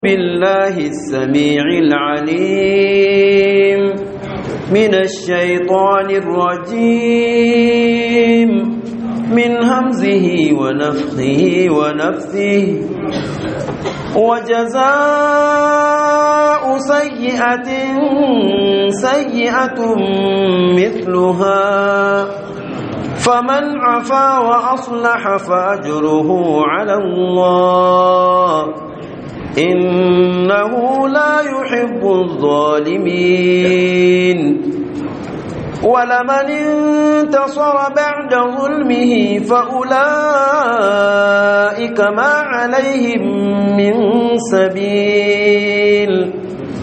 بالله السميع العليم من الشيطان الرجيم من همزه ونفخه ونفثه وجزاء سيئة سيئة مثلها فمن عفا وأصلح فأجره على الله إنه لا يحب الظالمين ولمن انتصر بعد ظلمه فأولئك ما عليهم من سبيل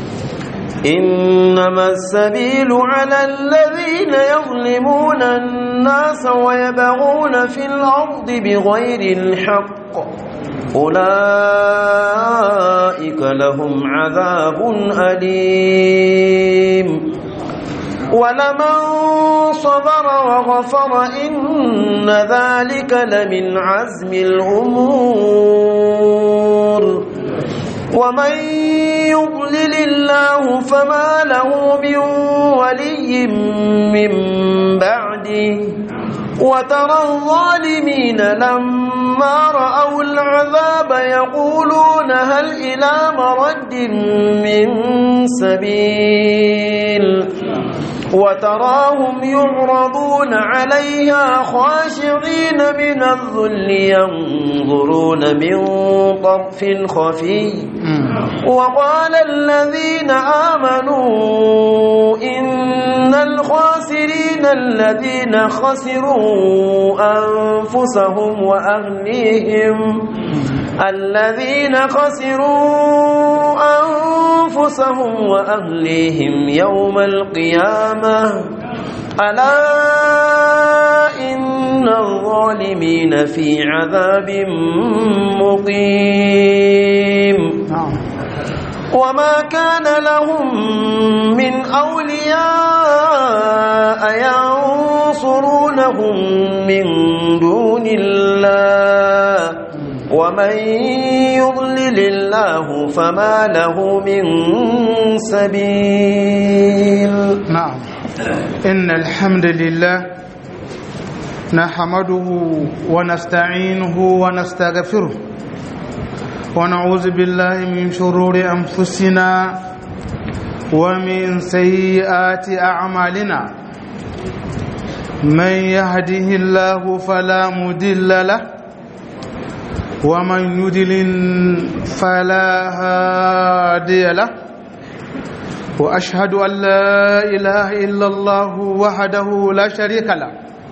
إنما السبيل على الذين يظلمون الناس ويبغون في الأرض بغير الحق أولئك لهم عذاب أليم ولمن صبر وغفر إن ذلك لمن عزم الأمور ومن يضلل الله فما له من ولي من بعده وترى الظالمين لما رأوا العذاب يقولون هل إلى مرد من سبيل وتراهم يعرضون عليها خاشعين من الذل ينظرون من طرف خفي وقال الذين آمنوا إن الخاسرين الذين خسروا أنفسهم وأهليهم الذين خسروا أنفسهم وأهليهم يوم القيامة ألا إن الظالمين في عذاب مقيم وما كان لهم من أولياء ينصرونهم من دون الله ومن يضلل الله فما له من سبيل نعم إن الحمد لله نحمده ونستعينه ونستغفره ونعوذ بالله من شرور أنفسنا ومن سيئات أعمالنا من يهده الله فلا مدل له ومن يدلل فلا هادي له واشهد ان لا اله الا الله وحده لا شريك له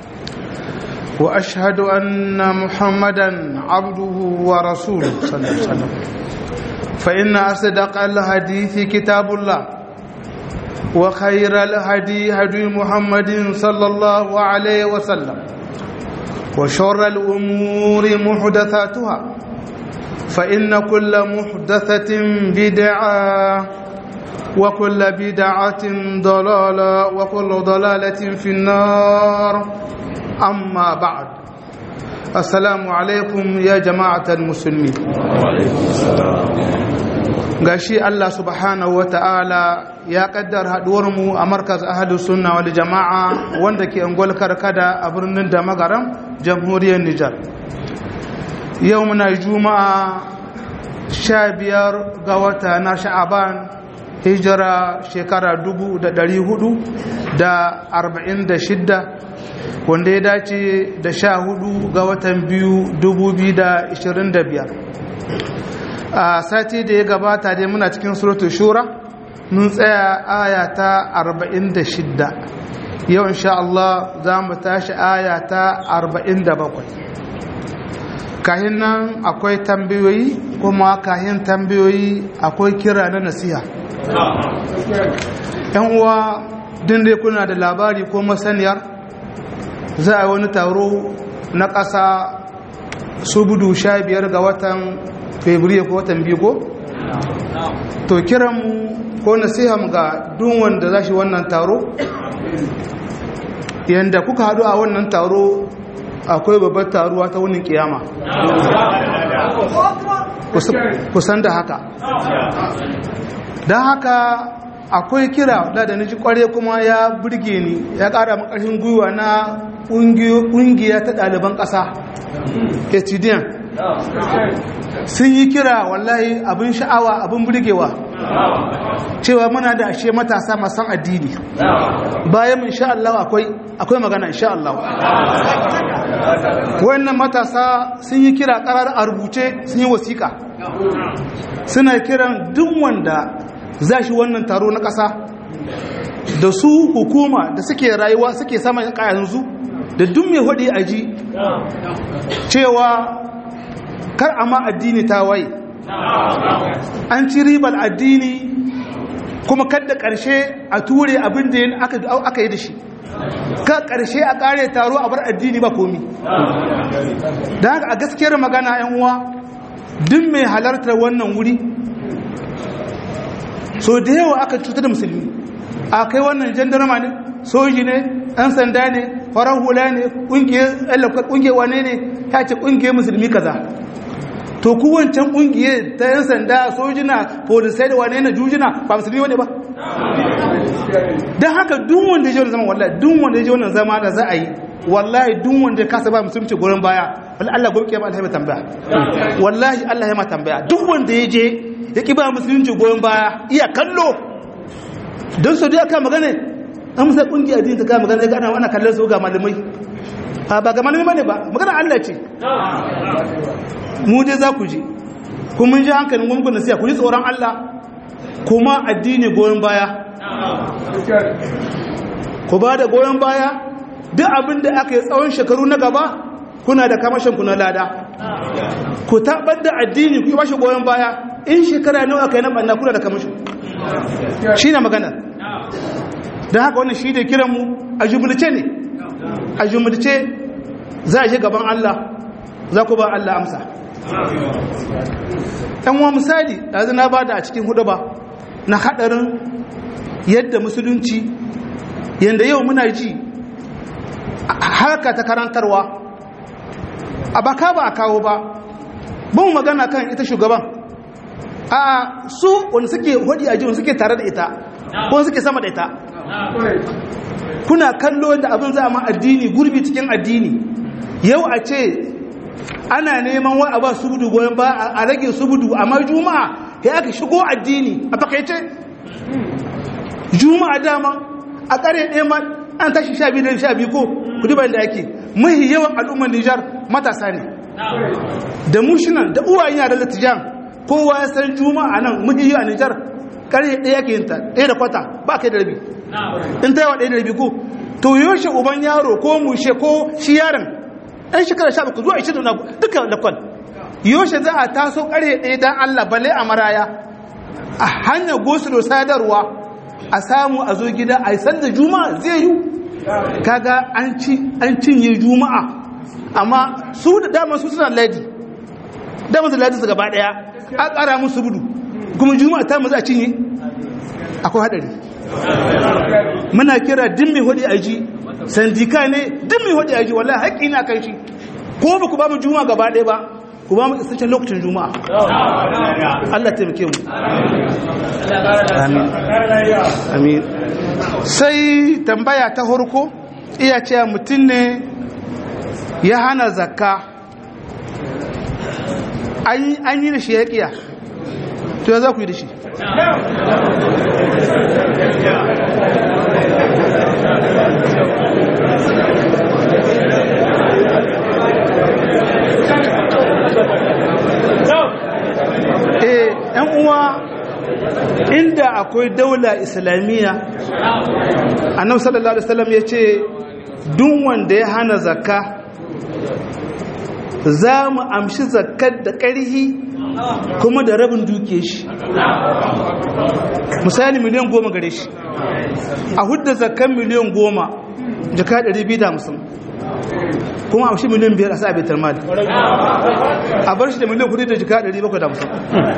واشهد ان محمدا عبده ورسوله صلى الله عليه وسلم فان اصدق الحديث كتاب الله وخير الهدي هدي محمد صلى الله عليه وسلم وشر الأمور محدثاتها فإن كل محدثة بدعة وكل بدعة ضلالة وكل ضلالة في النار أما بعد السلام عليكم يا جماعة المسلمين وعليكم السلام gashi Allah subhanahu ta'ala ya kaddar mu a markaz ahadus sunna wal jama'a wanda ke angol karkada a birnin da magaram jamhuriyar Nijar yau muna juma'a sha biyar ga wata na sha'aban hijira shekara dubu da dari hudu da arba'in da shidda wanda ya dace da sha hudu ga watan biyu dubu biyu da ishirin da biyar a sati da ya gabata dai muna cikin suratul shura mun tsaya aya ta 46 yau insha Allah za mu tashi aya ta 47 kahin nan akwai tambayoyi kuma kahin tambayoyi akwai kira na nasiha yan uwa din dai kuna da labari ko masaniyar za a yi wani taro na ƙasa subudu sha biyar ga watan fabriya ko watan biyu ko? to kiranmu ko nasiham ga duk wanda za shi wannan taro yadda kuka haɗu a wannan taro akwai babbar taruwa ta wunin kiyama kusan da haka don haka akwai kira da da ji kware kuma ya burge ni ya kara makarfin gwiwa na ƙungiya ta ɗaliban ƙasa etidiyan sun yi kira wallahi abin sha'awa abin burgewa cewa muna da ashe matasa masan addini bayan insha Allah akwai akwai magana insha Allah wannan matasa sun yi kira karar a rubuce sun yi wasiƙa suna kiran duk wanda za shi wannan taro na ƙasa da su hukuma da suke rayuwa suke sama yanzu da duk mai hudi aji cewa kar a ma addini ta waye an ci ribar addini kuma kadda ƙarshe a ture abin da aka yi da shi ka ƙarshe a ƙare taro a bar addini ba komi da haka a gaskiyar magana yan uwa duk mai halartar wannan wuri so da yawa aka cutar da musulmi a kai wannan jandarma ne soji ne ɗan sanda ne farar hula ne ƙungiyar wane ne ya ce ƙungiyar musulmi kaza to ku wancan ƙungiyar ta yan sanda sojina polisai da wane na jujina ba musulmi wane ba don haka duk wanda ya ji zama wallahi duk wanda ya ji wannan zama da za a yi wallahi duk wanda ya kasa ba musulunci gurin baya wallahi Allah gobe kiyama Allah ya tambaya wallahi Allah ya ma tambaya duk wanda ya je ya ki ba musulunci goyon baya iya kallo don sau da aka magana an musa kungiya din ta ka magana ga ana wannan kallon su ga malamai a ba ga malamai bane ba magana Allah ce mu dai za ku ji kun mun ji hankalin gwamnati nasiya ku ji tsoron Allah kuma addini goyon baya ku ba da goyon baya duk abin da aka yi tsawon shekaru na gaba kuna da kamashin ku na lada ku taɓar da addini ku yi bashi goyon baya in shekara nawa aka yi na ɓanna kuna da kamashin shi na magana don haka wannan shi da kiranmu a jumulce ne a jumulce za a shi gaban Allah za ku ba Allah amsa ɗan wa misali ɗazu na ba da a cikin hudu ba na haɗarin yadda musulunci yadda yau muna ji harka ta karantarwa a baka ba a kawo ba bin magana kan ita shugaban a su wani suke hudi a jiwon suke tare da ita ko suke sama da ita kuna kallo da abin za a ma addini gurbi cikin addini yau a ce ana neman wa a ba subudu goyon ba a rage subudu amma juma'a ya aka shigo addini a fakaice juma'a dama a kare ɗaya ma an tashi sha biyu da sha biyu ko ku duba da ake mahi yawan al'ummar nijar matasa ne da mushinan da uwayen yara da tijan kowa ya san juma'a nan mahi yawan nijar kare ɗaya ke yinta ɗaya da kwata ba kai da rabi in ta yawa ɗaya da rabi ko to yaushe uban yaro ko mushe ko shi yaron ɗan shekara sha bakwai zuwa ishirin na duka lakwal yaushe za a taso kare ɗaya don allah bale a maraya a hanyar gosulo sadarwa a samu a zo gida a yi sanda juma'a zai yi kaga an cinye juma'a amma su da dama su suna ladi dama su ladi su gaba daya a kara musu budu kuma juma'a ta mu za a cinye akwai hadari muna kira din mai hudi aji sandika ne din mai hudi aji wallahi haƙƙi na kan shi ko ba ku ba mu juma'a gaba daya ba ku ba mu isasshen lokacin juma'a Allah taimake mu amin amin sai tambaya ta harko iya cewa mutum ne ya hana zakka an yi da shi ya kiya to ya za ku yi da shi eh yan uwa inda akwai daula islamiyya annabi sallallahu alaihi wasallam ya ce duk wanda ya hana zakka za mu amshi zakkar da ƙarhi kuma da rabin duke shi misali miliyan goma gare shi a hudda zakkan miliyan goma jaka 250 kuma amshi miliyan biyar a sa abitar mali a bar shi da miliyan kudi da jika 750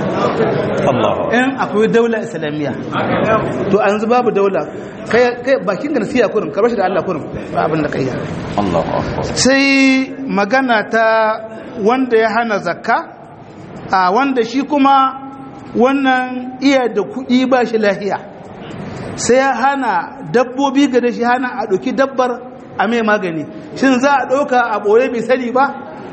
in akwai daula islamiyya to a yanzu babu daula kai bakin ga nasiya kurin ka bar shi da Allah kurin ba abin da kai ya sai magana ta wanda ya hana zakka a wanda shi kuma wannan iya da kuɗi ba shi lahiya sai ya hana dabbobi ga da shi hana a ɗauki dabbar a mai magani shin za a ɗauka a ɓoye bai sani ba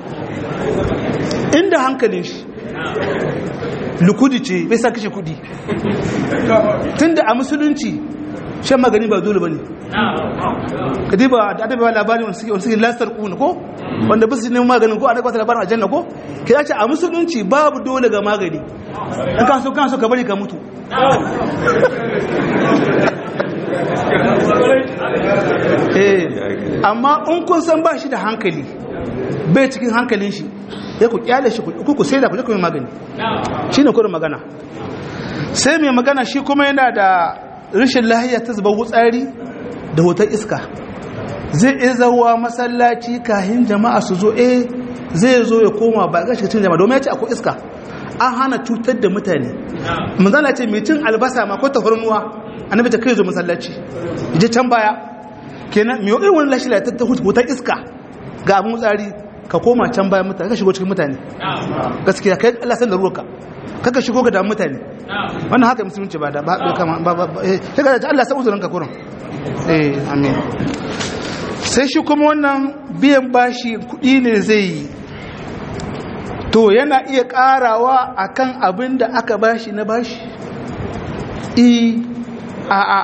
inda hankalin shi lukudi ce bai sa kashe kudi tunda a musulunci shan magani ba dole ba ne kadi ba da adabewa labarin wanda suke wanda suke lastar kuna ko wanda ba su neman maganin ko a daga wata labarin a janna ko ke ce a musulunci babu dole ga magani in ka so kan so ka bari ka mutu eh amma in kun san ba shi da hankali bai cikin hankalin shi ya ku kyale shi ku ku sai da ku kuma magani shine kurin magana sai mai magana shi kuma yana da rashin lahiya ta zuba wutsari da hoton iska zai iya zauwa masallaci kahin jama'a su zo eh zai zo ya koma ba ga shi cikin jama'a domin ya ce akwai iska an hana cutar da mutane manzala ce mai cin albasa ma ko tafarnuwa annabi ta kai zo masallaci je can baya kenan mai irin wani lashi ta ta hoton iska ga abin wutsari ka koma can bayan mutane ka shigo cikin mutane gaskiya kai Allah san da ruwanka kaka shigo ga damu mutane wannan haka musulunci ba da ba kama ba ba eh kaga da Allah san uzurin ka kurin eh amin sai shi kuma wannan biyan bashi kuɗi ne zai yi to yana iya ƙarawa akan abin da aka bashi na bashi i a a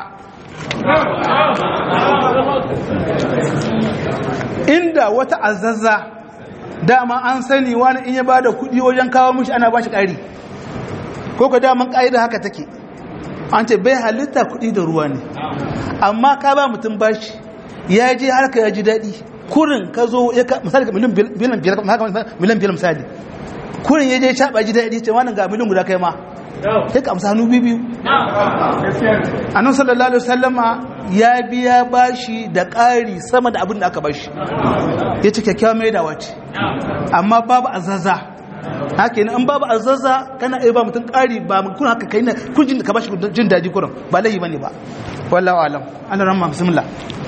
inda wata azazza dama an sani wani in ya bada kudi wajen kawo mishi ana bashi ƙari ko ka daman ƙa'ida haka take an ce bai halitta kudi da ruwa ne amma ka ba mutum bashi ya je harka ya ji daɗi kurin ka zo ya ka misali ka miliyan biyar misali kurin ya je ya caɓa ji daɗi ce wani ga miliyan guda kai ma sai ka amsa hannu biyu annan sallallahu alaihi wasallama ya biya bashi da ƙari sama da abin da aka bashi ya ce kyakkyawa mai dawa ce amma babu azaza haka yana in babu azaza kana iya ba mutum ƙari ba kun haka kai na kun jin da ka bashi jin daji kurin ba laifi bane ba wallahu alam Allah rahma bismillah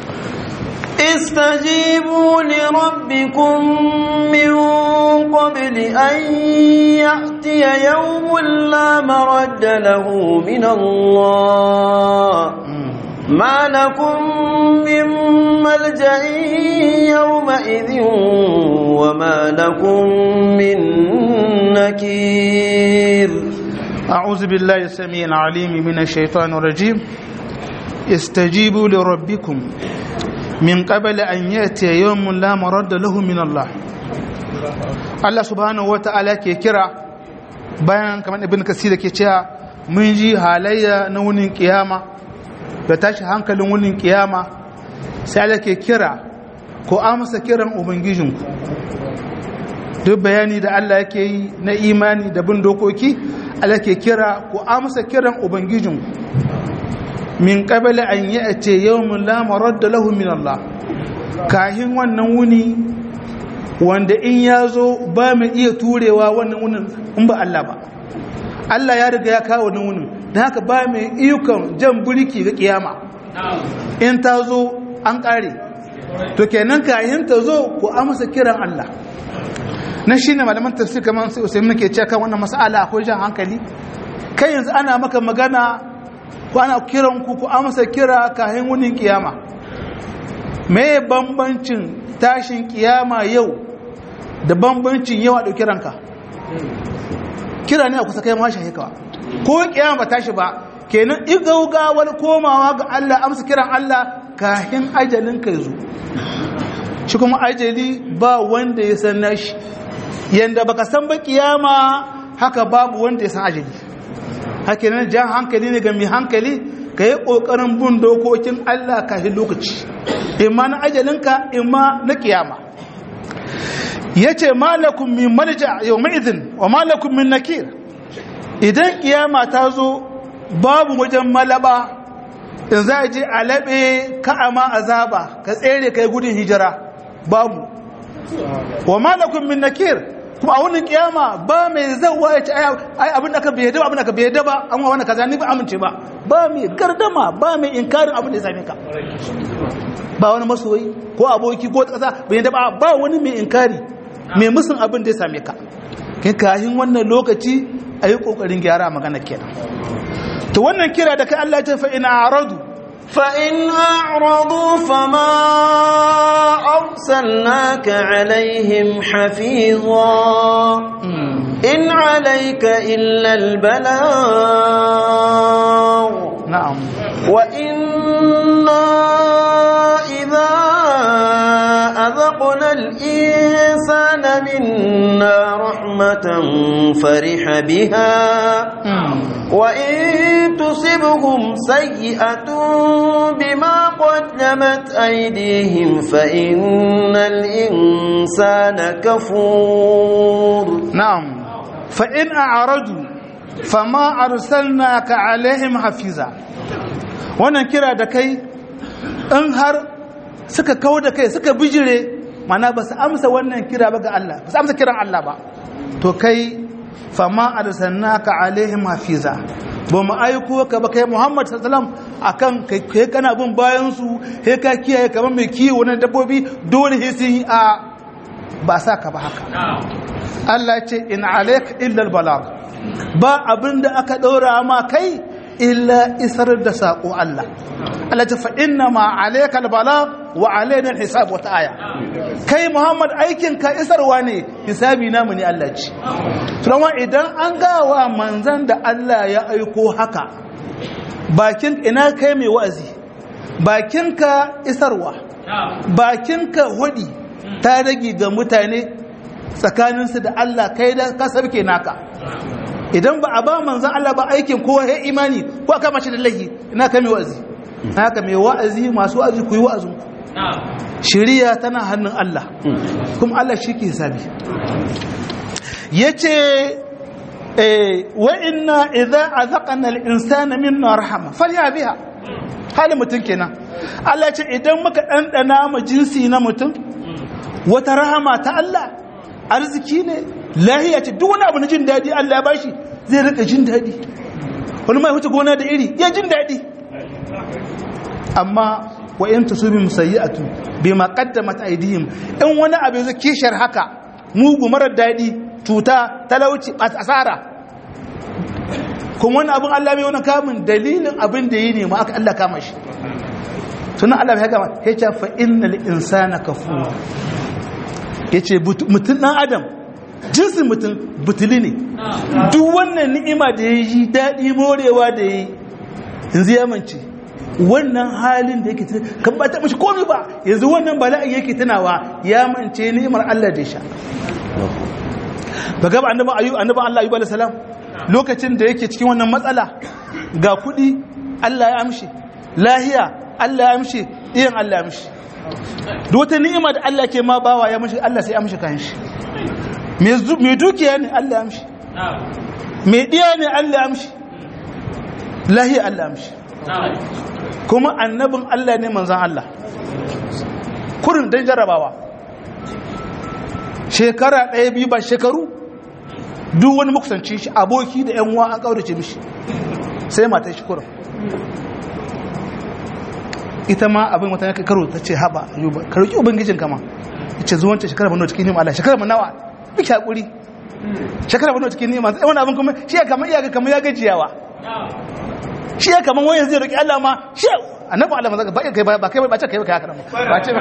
استجيبوا لربكم من قبل أن يأتي يوم لا مرد له من الله ما لكم من ملجأ يومئذ وما لكم من نكير أعوذ بالله السميع العليم من الشيطان الرجيم استجيبوا لربكم من قبل أن يأتي يوم لا مرد له من الله Allah subhanahu wa ta'ala ke kira bayan kamar ibn kasir ke cewa mun ji halayya na wunin kiyama da tashi hankalin wunin kiyama sai Allah ke kira ko amsa kiran ubangijinku duk bayani da Allah yake yi na imani da bin dokoki Allah ke kira ko amsa kiran ubangijinku min qabla an ya'ti yawmun la maradda lahu min Allah kahin wannan wuni wanda in ya zo ba mai iya turewa wannan wunin in ba Allah ba Allah ya riga ya kawo wannan wunin don haka ba mai iyukan jan buriki ga kiyama in ta zo an kare to kenan kayan ta zo ku amsa kiran Allah na shi ne malaman tafsir kamar sai usaimin ke cewa kan wannan mas'ala akwai jan hankali kai yanzu ana maka magana ko ana kiran ku ku amsa kira kayan wunin kiyama me bambancin tashin kiyama yau da bambancin yau a ɗauki ranka kira ne a kusa kai mashi haikawa ko kiyama ba tashi ba kenan igaugawar komawa ga Allah amsa kiran Allah kahin ajalin ka zo shi kuma ajali ba wanda ya san nashi yanda baka san ba kiyama haka babu wanda ya san ajali haka nan jan hankali ne ga mai hankali ka yi ƙoƙarin bin dokokin Allah kafin lokaci imma na ajalinka imma na kiyama ya ce malakun min malja yau ma'izin wa malakun min nakir idan kiyama ta zo babu wajen malaba in za a je a laɓe ka'ama azaba ka tsere ka yi gudun hijira babu wa malakun min nakir kuma a wannan kiyama ba mai zawa ya ce ai abin da aka bai da abin da aka bai da ba an wa wannan kaza ni ba amince ba ba mai gardama ba mai inkarin abin da ya same ka ba wani masoyi ko aboki ko kasa bai da ba ba wani mai inkari mai musun abin da ya same ka kin kahin wannan lokaci a yi ƙoƙarin gyara magana kenan to wannan kira da kai Allah ya ce fa ina aradu فإن أعرضوا فما أرسلناك عليهم حفيظا إن عليك إلا البلاغ na'am وإنا إذا أذقنا الإنسان منا رحمة فرح بها وإن تصبهم سيئة بما قدمت أيديهم فإن الإنسان كفور na'am fa in a'radu fama arsalnaka alaihim hafiza wannan kira da kai in har suka kawo da kai suka bijire mana ba su amsa wannan kira ba ga Allah ba su amsa kiran Allah ba to kai fama arsalnaka alaihim hafiza ba mu aiko ka ba kai Muhammad sallallahu alaihi wasallam akan kai kai kana bin bayan su sai ka kiyaye kamar mai kiwo na dabbobi dole sai sun yi a ba sa ka ba haka Allah ce in alaik illa balag ba abinda aka ɗora ma kai illa isar da saƙo Allah Allah ce fa inna ma alaika albalag wa alaina alhisab wata aya kai Muhammad aikin ka isarwa ne hisabi namu ne Allah ce tunawa idan an gawa manzan da Allah ya aiko haka bakin ina kai mai wa'azi bakinka isarwa bakinka hudi ta rage ga mutane tsakaninsu da Allah kai da ka sabke naka idan ba a ba manzan Allah ba aikin kowa ya imani ko aka mace da lahi ina ka mai wa'azi haka mai wa'azi masu wa'azi ku yi wa'azin ku shiriya tana hannun Allah kuma Allah shi ke sabi yace eh wa inna idza azaqna al-insana minna rahama falya biha halin mutum kenan Allah ce idan muka ɗanɗana ma jinsi na mutum wata rahama ta Allah arziki ne lahiya ce duk wani abu na jin daɗi Allah ya bashi zai rika jin daɗi wani mai hutu gona da iri ya jin daɗi amma wa in tusubi musayyi'atu bima qaddamat aydihim in wani abu zai kishar haka mugu marar daɗi cuta talauci asara kuma wani abin Allah bai wani kamun dalilin abin da yi ne ma aka Allah kama shi tunan Allah ya gama ya ce fa innal insana kafur ya ce mutum ɗan adam jinsin mutum butuli ne duk wannan ni'ima da ya yi daɗi morewa da ya yi yanzu ya mance wannan halin da yake kan ba ta mashi komi ba yanzu wannan bala'in yake tunawa ya mance ni'imar Allah da ya sha ba gaba annaban ayyub annaban Allah ayyub alayhi salam lokacin da yake cikin wannan matsala ga kuɗi Allah ya amshi lahiya Allah ya amshi iyan Allah ya amshi da wata ni'ima da Allah ke ma bawa ya amshi Allah sai ya amshi kan shi mai dukiya ne Allah ya amshi mai diya ne Allah ya amshi lahiya Allah ya amshi kuma annabin Allah ne manzan Allah kurin don jarabawa shekara ɗaya biyu ba shekaru duk wani makusanci shi aboki da yan uwa an kaurace mishi sai mata shi kurin ita ma abin wata ya karo ta ce haɓa ayuba ka roƙi ubangijin kama ya ce zuwanta shekara bano cikin nima Allah shekara nawa duk haƙuri shekara bano cikin nima sai wani abin kuma shi ya kama iyaka kama ya gajiyawa shi ya kama wani zai roƙi Allah ma shi annabi Allah mazaka ba kai ba kai ba ce kai ba kai haka ba ce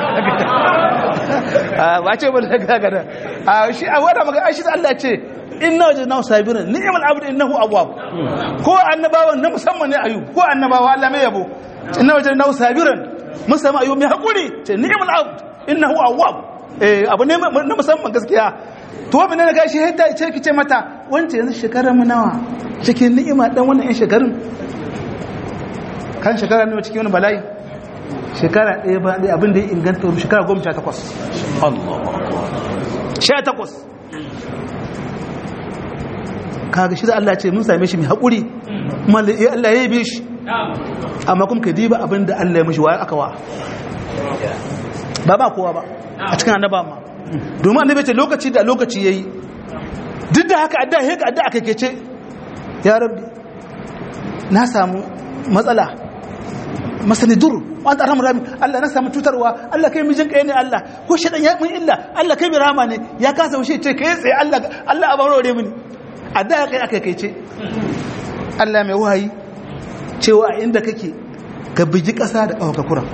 ba ce ba da gaga a shi a wanda magana shi Allah ce inna wajadnahu sabiran ni'mal abdu innahu awwab ko annabawan na musamman ne ayub ko annabawa Allah mai yabo inna wajadnahu sabiran musamman ayub mai hakuri ce ni'mal abdu innahu awwab eh abu ne na musamman gaskiya to wa menene gashi hatta ce kice mata wance yanzu shekarar mu nawa cikin ni'ima dan wannan yan shekarun kan shekara ne cikin wani bala'i shekara ɗaya ba ɗaya abin da ya inganta shekara goma sha takwas sha takwas kaga shi da Allah ce mun same shi mai haƙuri kuma Allah ya yi shi amma kuma ka diba abin da Allah ya mashi waye aka wa ba ba kowa ba a cikin annaba ma domin annabi ce lokaci da lokaci yayi duk da haka adda haka adda aka kece ya rabbi na samu matsala masani dur wa anta arhamur rahim Allah na samu cutarwa Allah kai mijin kai ne Allah ko shedan ya mun illa Allah kai bi rahama ne ya kasa wuce ce kai tsaye Allah Allah a barore mini a da kai aka kai ce Allah mai wahayi cewa inda kake ka bigi kasa da kawaka kuran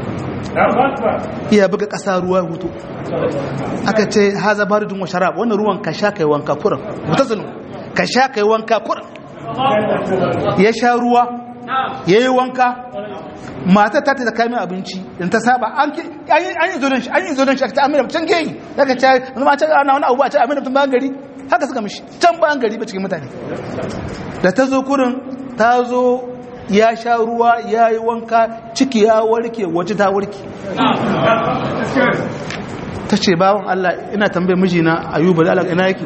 iya buga kasa ruwa hutu aka ce haza baridun wa sharab wannan ruwan ka sha kai wanka kuran mutazinu ka sha kai wanka kuran ya sha ruwa ya yi wanka mata ta ta kai mai abinci in ta saba an yi zonin shi an yi zonin shi ta amina can geyi daga ce wani ma can ana wani abu a ce amina mutum bayan gari haka suka mishi can bayan gari ba cikin mutane da ta zo kurin ta zo ya sha ruwa ya yi wanka ciki ya warke waje ta warke ta ce bawon Allah ina tambaye mijina ayuba da Allah ina yake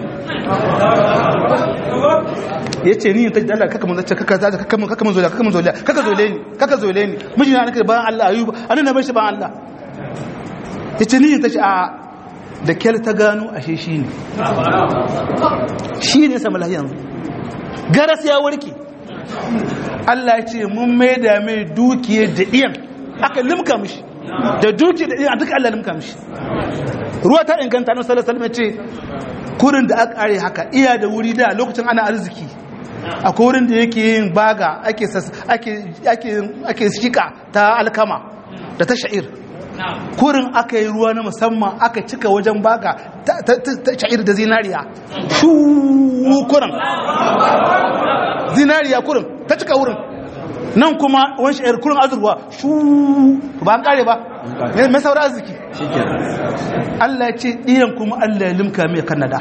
ya ce ni ta Allah kaka mun zace kaka zace kaka mun kaka mun zoliya kaka mun zoliya kaka zole ni kaka zole ni mijina nake bayan Allah ayuba anan na bar shi bayan Allah ya ce ni ta ce a da kyal ta gano ashe shi ne shi ne sama lahiyan garas ya warke Allah ya ce mun mai da mai dukiyar da iyan aka limka mishi da duki da iyan duka Allah limka mishi ruwa ta inganta na sallallahu alaihi ce kurin da aka kare haka iya da wuri da lokacin ana arziki akwai wurin da yake yin baga ake ake ake ake shika ta alkama da ta sha'ir kurin aka yi ruwa na musamman aka cika wajen baga ta sha'ir da zinariya shu kurin zinariya kurin ta cika wurin nan kuma wani sha'ir kurin azurwa shu ba an kare ba mai saura arziki Allah ya ce ɗiyan kuma Allah ya limka mai kanada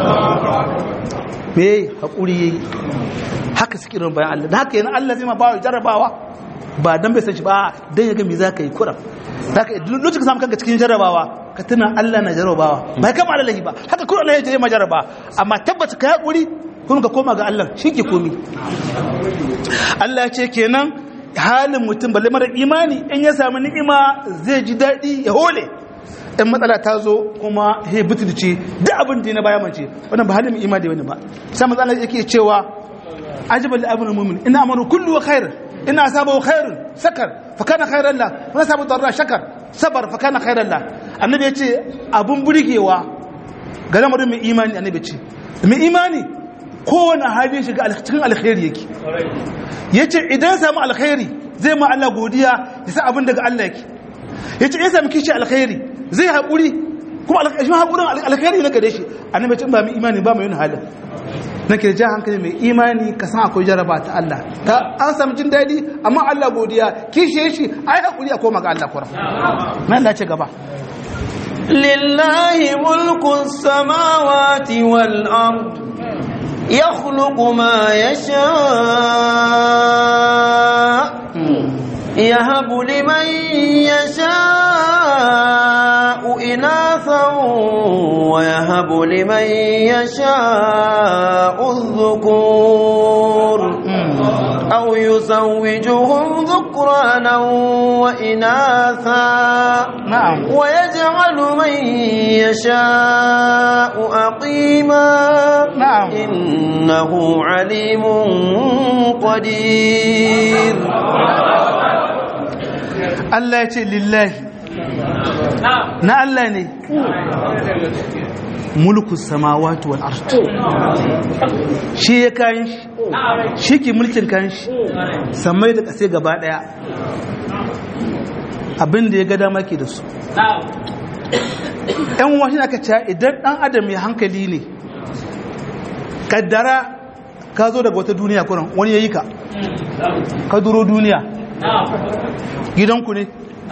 me haƙuri ya yi haka suke rin bayan Allah da haka yana Allah zai ma ba jarrabawa ba don bai san shi ba don ya ga me za ka yi kuran da haka lokacin ka samu kanka cikin jarrabawa ka tuna Allah na jarrabawa ba kama Allah ba haka kuma Allah ya je ma jarraba amma tabbata ka haƙuri kuma ka koma ga Allah shi ke komi Allah ya ce kenan halin mutum balle mara imani in ya samu ni'ima zai ji daɗi ya hole in matsala ta zo kuma he butulce duk abin da na baya mace wannan ba halin mai imani wani ba sai matsala yake cewa ajibal abin mu'min ina amaru kullu wa khair ina asabu khairun sakar fa kana khairan la wa asabu darra shakar sabar fa kana khairan la annabi ya ce abun burgewa ga lamarin mai imani annabi ce mai imani kowane hali shiga cikin alkhairi yake ya ce idan samu alkhairi zai ma Allah godiya ya sa abin daga Allah yake ya ce ya sami kishi alkhairi zai haƙuri kuma shi haƙurin alkhairi na gare shi annabi ce ba mai imani ba mai yin halin na ke ja hankali mai imani ka san akwai jaraba ta Allah ta an samu jin daɗi amma Allah godiya kishi shi ai haƙuri a koma ga Allah kura na Allah ce gaba lillahi mulku samawati wal ard يخلق ما يشاء يهب لمن يشاء إناثا ويهب لمن يشاء الذكور أو يزوجهم ذكرانا وإناثا نعم ويجعل من يشاء أقيما نعم إنه عليم قدير Allah ya ce lillahi na Allah ne mulku samawati wal ard shi ya kayan shi shi ke mulkin kayan shi samai da ƙasai gaba ɗaya abin da ya ga dama ke da su ‘yan wasu aka ce idan ɗan adam ya hankali ne kaddara ka zo daga wata duniya kuran wani ya yi ka ka duro duniya gidanku ne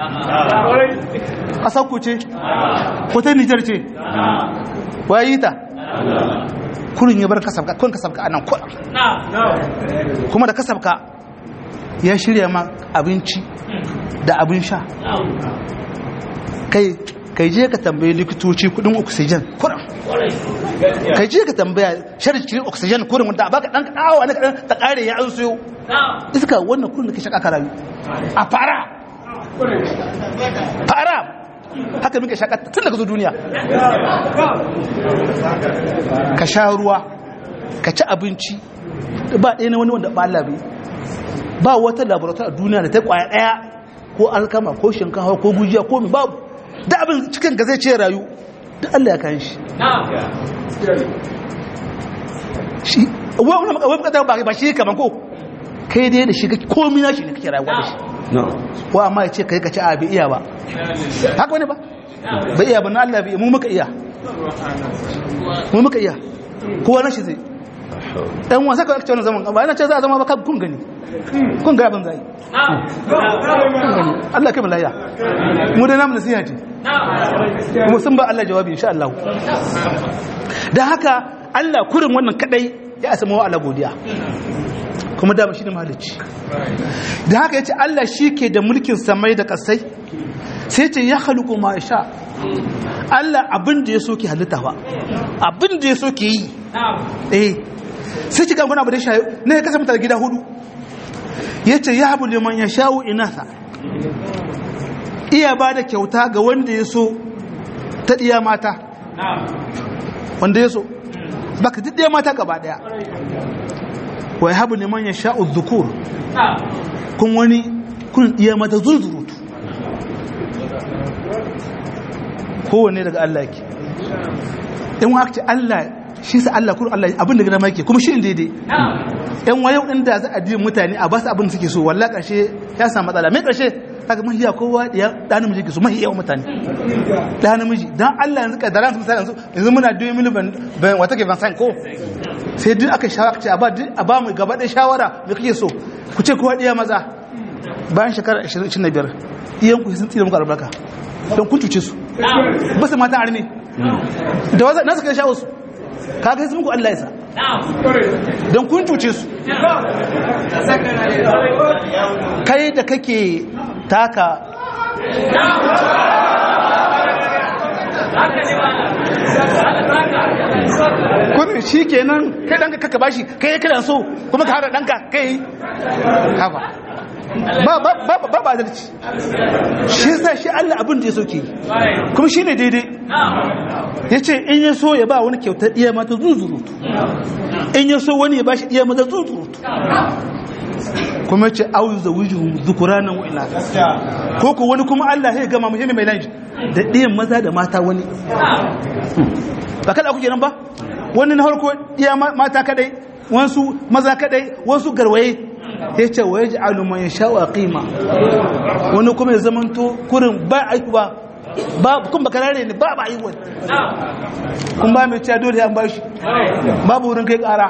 ƙasarku ce wata nijar ce wayi ta kurin ya bar kasabka kun kasabka a nan kuɗa kuma da kasabka ya shirya ma abinci da abin sha kai kai je ka tambaye likitoci kudin oxygen kurin kai je ka tambaya sharci oxygen kurin wanda baka dan awa ne kadan ta kare ya an siyo iska wannan kurin da ke shaka karayu a fara fara haka muke shaka tun daga zo duniya ka sha ruwa ka ci abinci ba ɗaya na wani wanda ba Allah bai ba wata laboratoire a duniya da ta kwaya ɗaya ko alkama ko shinkafa ko gujiya ko mi babu da abin cikin ga zai ce rayu da Allah ya kan shi shi wani bukatar ba ba shi kaman ko kai dai da shi kake komi na shi ne kake rayuwa da shi ko amma ya ce kai ka ci a bai iya ba haka wani ba bai iya ba na Allah bai mu muka iya mu muka iya kowa na shi zai ɗan wasa ka ake wani zaman ba yana ce za a zama ba kun gani kun ga abin zai Allah kai malaya mu da namu nasiha ce mu sun ba Allah jawabi insha Allah dan haka Allah kurin wannan kadai ya asama wa Allah godiya kuma dama shi ne mahalicci da haka yace Allah shi ke da mulkin samai da kasai sai ce ya haluku ma sha Allah abin da ya so ki halitta ba abin da ya so ki yi eh sai ki ganguna abu da shayo ne ya kasa mutane gida hudu ya ce ya habu liman ya sha'u inasa iya ba da kyauta ga wanda ya so ta ɗiya mata wanda ya so baka duk ɗiya mata gaba ɗaya wa ya habu liman ya sha'u zukur kun wani kun ɗiya mata zurzurutu kowane daga Allah yake in wa ce Allah shi sa Allah kuma Allah abin da gina mai ke kuma shi daidai yan wayo inda za a ji mutane a ba su abin da suke so wallahi karshe ya samu matsala mai karshe kaga mahiya kowa ya da namiji ke so mahi yawan mutane da namiji dan Allah yanzu ka daren misali yanzu yanzu muna 2 miliyan ban wata ke ban san ko sai duk aka shawara ce a ba a ba mu gaba da shawara me kake so ku ce kowa diya maza bayan shekara 25 iyan ku sun tsira muku albarka don kun cuce su ba su mata arme da wasa nasu kai shawo su kaga sai muku Allah ya sa don kun cuce su kai da kake taka kun shi kenan kai ɗanka kaka bashi kai ya kiran so kuma ka haɗa ɗanka kai haka ba ba ba ba adalci shi yasa shi Allah abin da ya soke kuma shine daidai yace in ya so ya ba wani kyautar iya mata zuzurutu in ya so wani ya bashi iya mata zuzurutu kuma yace auyu zawijuhum dhukuranan wa inatha ko ko wani kuma Allah ya gama muhimmi mai lanji da ɗiyan maza da mata wani ba kada kuke nan ba wani na harko iya mata kadai wasu maza kadai wasu garwaye ya ce wa ya ji aluman ya sha wa ƙima wani kuma ya zamanto kurin ba aiku ba ba kun ba karare ne ba ba aiku kun ba mai cewa dole an ba shi babu wurin kai ƙara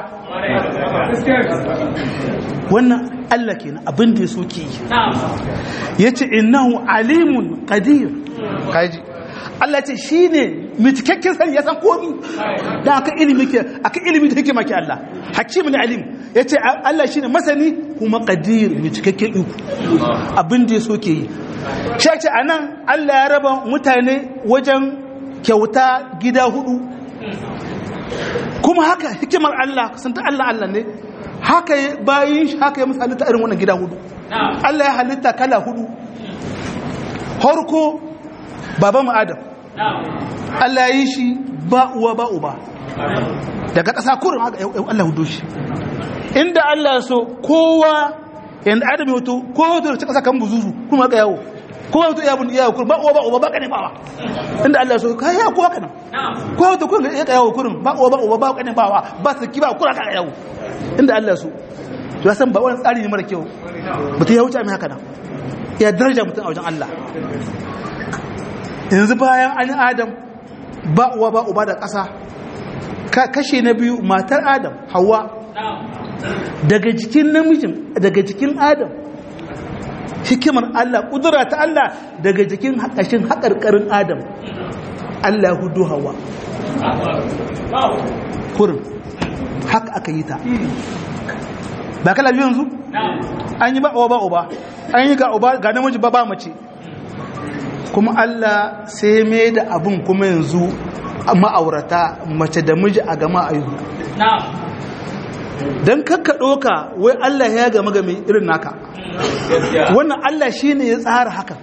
wannan Allah kenan abin da ya so ke yi ya ce innahu alimun qadir kaji Allah ce shi ne mai cikakken sani ya san komi da aka ilimi ke aka ilimi da hikima ke Allah hakimu ne alim ya ce Allah shi ne masani kuma qadir mai cikakken iko abin da ya so ke yi shi ce a nan Allah ya raba mutane wajen kyauta gida hudu kuma haka hikimar Allah sun ta Allah Allah ne haka bayin shi haka ya musu halitta irin wannan gida hudu Allah ya halitta kala hudu harko baban adam Allah yi shi ba uwa ba uba daga ƙasa kurin haka Allah hudu shi inda Allah so kowa yanda adam ya wato kowa wato da ƙasa kan buzuzu kuma haka yawo kowa wato iya yawo kurin ba uwa ba uba ba kane bawa inda Allah so ka yawo kowa kanan kowa wato kurin ya yawo kurin ba uwa ba uba ba kane bawa ba su ki ba kura ka yawo inda Allah so to ya san ba wani tsari ne mara kyau mutum ya wuce mai haka nan ya daraja mutum a wajen Allah yanzu bayan an adam ba uwa ba uba da ƙasa kashe na biyu matar adam hawa daga jikin namijin daga jikin adam hikimar Allah ƙudura ta Allah daga jikin haƙashin haƙarƙarin adam Allah hudu hawa kurin haka aka yi ta ba kala biyu yanzu an yi ba uwa ba uba an yi ga uba ga namiji ba ba mace kuma Allah sai mai da abin kuma yanzu ma'aurata mace da miji a gama ayu don kakka ɗoka wai Allah ya gama game irin naka wannan Allah shi ne ya tsara haka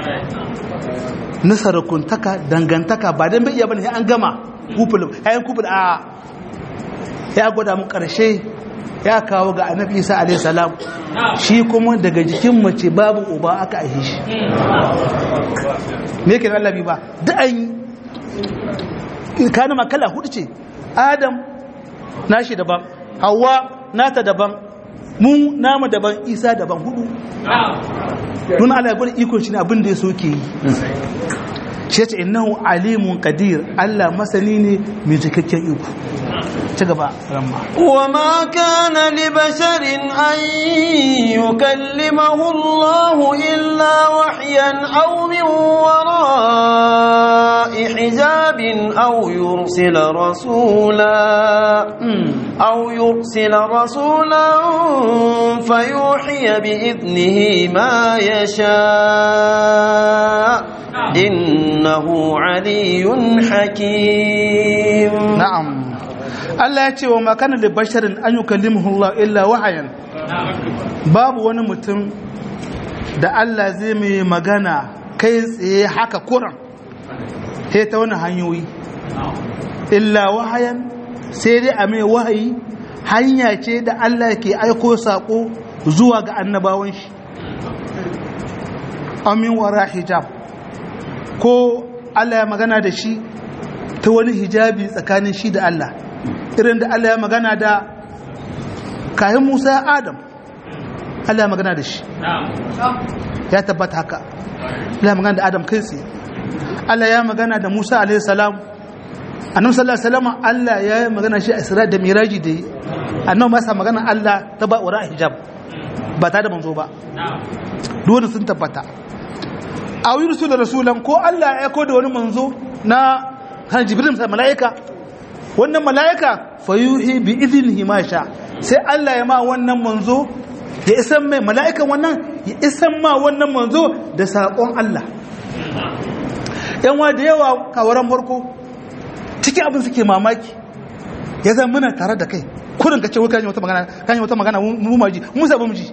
na sarakuntaka dangantaka ba don bai iya bane an gama kuful hayan kuful a ya gwada mu ƙarshe ya kawo ga annabi isa alayhi salam shi kuma daga jikin mace babu uba aka aihe shi me yake da Allah ba da an yi kana makala hudu ce adam nashi daban hawa nata daban mun namu daban isa daban hudu nuna Allah ya gwada ikon shi ne abin da ya so ke yi shi ce innahu alimun qadir Allah masani ne mai cikakken iko ci gaba ramma وما كان لبشر أن يكلمه الله إلا وحيا أو من وراء حجاب أو يرسل رسولا أو يرسل رسولا فيوحي بإذنه ما يشاء إنه علي حكيم na'am Allah ya ce wa makana da basharin an yi kallimuhullah illa wahayan babu wani mutum da Allah zai mai magana kai tsaye haka kuran sai ta wani hanyoyi illa wahayan sai dai a mai wahayi hanya ce da Allah ke aiko saƙo zuwa ga annabawan shi amin wara hijab ko Allah ya magana da shi ta wani hijabi tsakanin shi da Allah irin da Allah ya magana da kayan Musa Adam Allah ya magana da shi ya tabbata haka Allah ya magana da Adam kai tsaye Allah ya magana da Musa alaihi salam annabi sallallahu alaihi wasallam Allah ya yi magana shi a Isra da Miraji da yi annabi ma sa magana Allah ta ba wara hijab ba ta da manzo ba dole sun tabbata a yursu da rasulan ko Allah ya aiko da wani manzo na kan jibril sai mala'ika wannan mala'ika fayuhi bi idnihi ma sha sai Allah ya ma wannan manzo ya isan mai mala'ikan wannan ya isan ma wannan manzo da saƙon Allah yan wa da yawa kawaran farko cikin abin suke mamaki ya zama muna tare da kai kurin ka ce wai kan yi wata magana kan yi wata magana mu maji mu sabu mu ji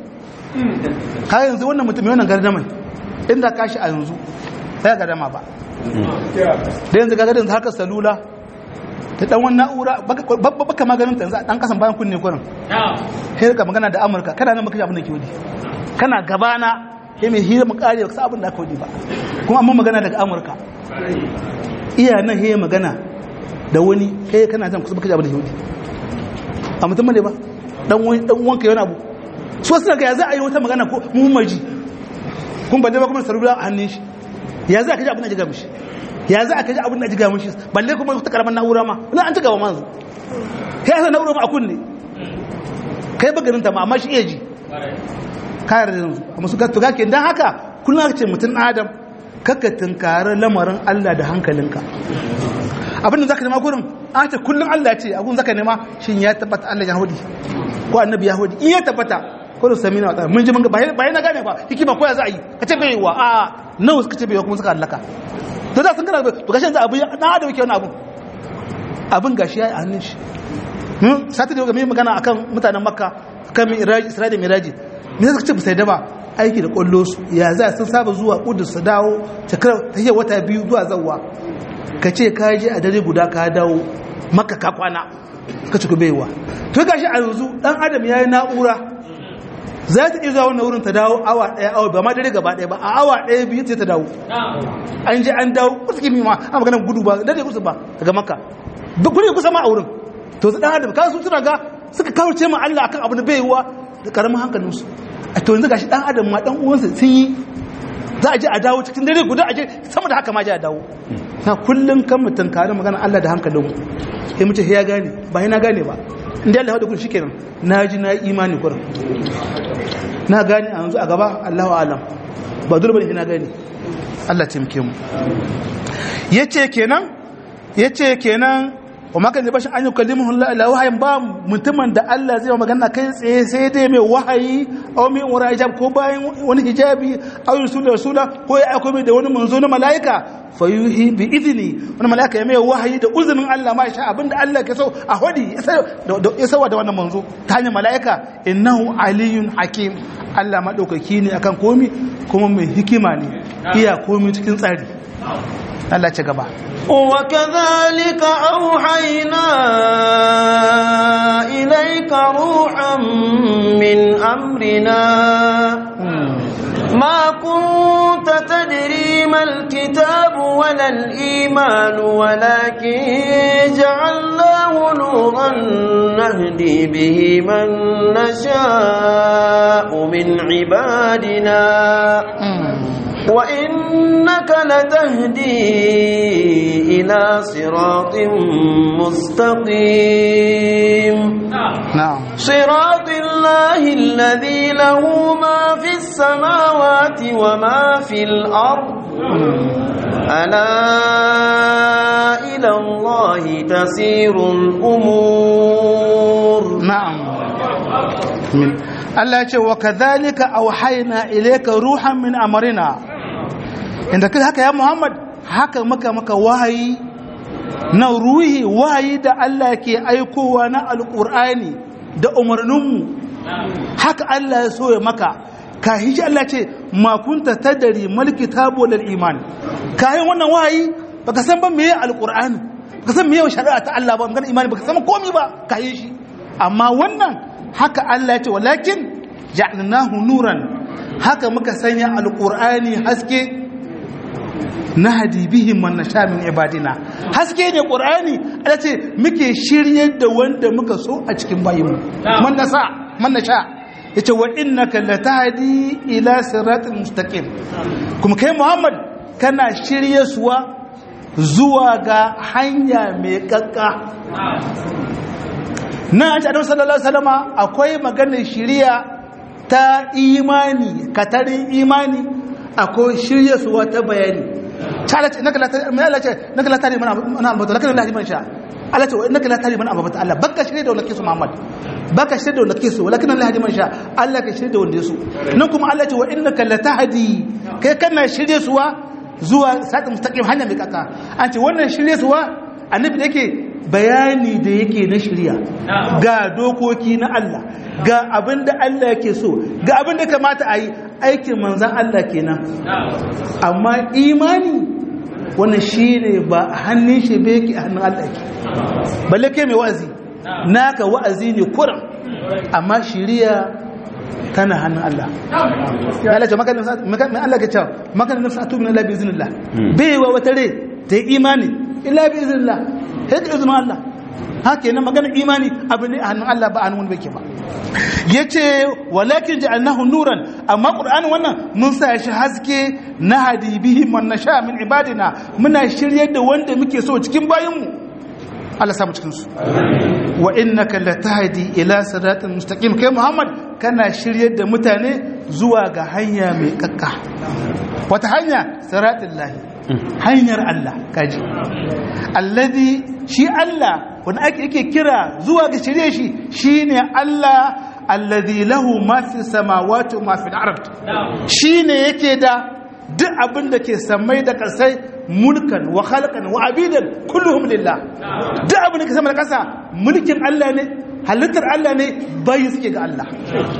ka yanzu wannan mutum wannan gardaman inda kashi a yanzu ya gardama ba da yanzu gaga yanzu harkar salula ta dan wani na'ura baka maganin ta yanzu a dan kasan bayan kunne kurin sai ka magana da amurka kana nan makashi abin da ke wadi kana gabana ya mai hira mu kare ka abin da aka wadi ba kuma amma magana daga amurka iya nan he magana da wani kai kana jan kusa makashi abin da ke wadi a mutum ne ba dan wani dan wanka yana abu so suna ga ya za a yi wata magana ko mu maji kun balle ba kuma salula a hannun shi ya za ka ji abin da jiga mishi ya za ka ji abin da jiga mishi balle kuma ta karamar na'ura ma na an ci gaba manzu kai yasa na'ura ma a kunne kai ba ganin ta ma amma shi iya ji kayar da yanzu amma su ga to gake dan haka kullum aka ce mutum adam kakka tunkari lamarin Allah da hankalinka abin da zaka nema gurin an ce kullum Allah ce abun zaka nema shin ya tabbata Allah ya hudi ko annabi ya hudi in ya tabbata ko da sami na mun ji mun ga bayan na gane ba hikima ko ya za a yi ka ce bai wa a nawa suka ce bai kuma suka hallaka to da sun gana to gashi yanzu abin na adam yake wani abun abin gashi ya yi a hannun shi mun sati da mai magana akan mutanen makka kan miraji isra'ila miraji me suka ce ba sai da ba aiki da kwallo su ya za sun saba zuwa kudus su dawo ta yi wata biyu zuwa zawwa ka ce ka je a dare guda ka dawo maka ka kwana ka ci baiwa to gashi a yanzu dan adam yayi na'ura za ta iya zuwa wannan wurin ta dawo awa daya awa ba ma dare gaba daya ba a awa daya biyu sai ta dawo an je an dawo kusa kimi ma an magana gudu ba dare kusa ba daga maka ba guri kusa ma a wurin to su dan adam ka su tuna ga suka kawarce ma Allah akan abu da bai yiwa da karamin hankalin su a to yanzu gashi dan adam ma dan uwansa sun yi za a je a dawo cikin dare guda a je sama da haka ma je a dawo na kullum kan mutum kare magana Allah da hankalin mu sai mu ce ya gane ba na gane ba inda Allah ya kun shikenan na ji na imani kurin na gane a yanzu a gaba Allahu alam ba dole bane na gane Allah ya taimake mu yace kenan yace kenan wa maka ne bashin an yi kallimuhun la wahayin ba mutumin da Allah zai magana kai tsaye sai dai mai wahayi aw mai wara hijab ko bayan wani hijabi aw rasul rasula ko ya aiko mai da wani manzo na malaika fayuhi bi idni wani mala'ika ya mai wahayi da uzunin Allah ma sha abinda Allah ke so a hodi ya sawa da wannan manzo ta hanyar mala'ika innahu aliyun hakim Allah madaukaki ne akan komi kuma mai hikima ne iya komi cikin tsari Allah ci gaba وكذلك أوحينا إليك روحا من أمرنا ما كنت تدري ما الكتاب ولا الإيمان ولكن جعلناه نورا نهدي به من نشاء من عبادنا وإنك لتهدي إلى صراط مستقيم نعم صراط الله الذي له ما في السماوات وما في الأرض ألا إلى الله تسير الأمور na'am min Allah ya ce wa kadhalika auhayna ilayka ruhan min amrina inda kai haka ya Muhammad haka maka maka wahayi na ruhi wahayi da Allah ke aikowa na alqur'ani da umarninmu haka Allah ya so ya maka ka hiji Allah ce ma kunta tadari mal kitabu lil iman kayan wannan wahayi baka san ba meye alqur'ani baka san meye shari'a ta Allah ba magana imani baka san komai ba ka yi shi amma wannan haka Allah ya ce walakin ja'alnahu nuran haka muka sanya alqur'ani haske nahdi bihi man nasha min ibadina haske ne qur'ani Allah ce muke shiryar da wanda muka so a cikin bayinmu man nasa man nasha yace wa innaka latahdi ila siratal mustaqim kuma kai Muhammad kana shirye suwa zuwa ga hanya mai kakka na an ce sallallahu alaihi wasallama akwai maganar shiriya ta imani katarin imani akwai shirye suwa ta bayani ta Allah ce naka latari mai Allah ce naka latari mana mana ambata lakin Allah man sha Allah ce naka latari mana ambata Allah baka shirye da walakin su Muhammad baka shirye da walakin su walakin Allah man sha Allah ka shirye da wanda su nan kuma Allah ce wa innaka latahdi kai kana shirye suwa zuwa satin mustaqim hanya mai kaka an ce wannan shirye suwa annabi da yake bayani da yake na shirya ga dokoki na Allah ga abin da Allah yake so ga abin da kamata a yi aikin manzan Allah kenan amma imani wannan shi ne ba hannun shi ba yake a hannun Allah yake balle kai mai wa'azi naka wa'azi ne kuran amma shirya tana hannun Allah ya Allah ce makanin Allah ke cewa makanin nafsa atu min Allah bi iznillah bai wa wata rai ta yi imani illa bi iznillah sai da izinin Allah haka yana magana imani abu ne a hannun Allah ba a hannun bai ba ya ce walakin ja'alnahu nuran amma qur'ani wannan mun sa shi haske na hadi bihi man nasha min ibadina muna shiryar da wanda muke so cikin bayinmu Allah samu cikin su wa innaka latahdi ila siratal mustaqim kai Muhammad kana shiryar da mutane zuwa ga hanya mai kakka wata hanya siratal lahi hanyar Allah kaji alladhi shi Allah wanda ake yake kira zuwa ga shirye shi shine Allah alladhi lahu ma fi samawati wa ma fi al-ard shine yake da duk abin da ke samai da kasai mulkan wa khalqan wa abidan kulluhum lillah duk abin da ke sama da kasa mulkin Allah ne halittar Allah ne bayi suke ga Allah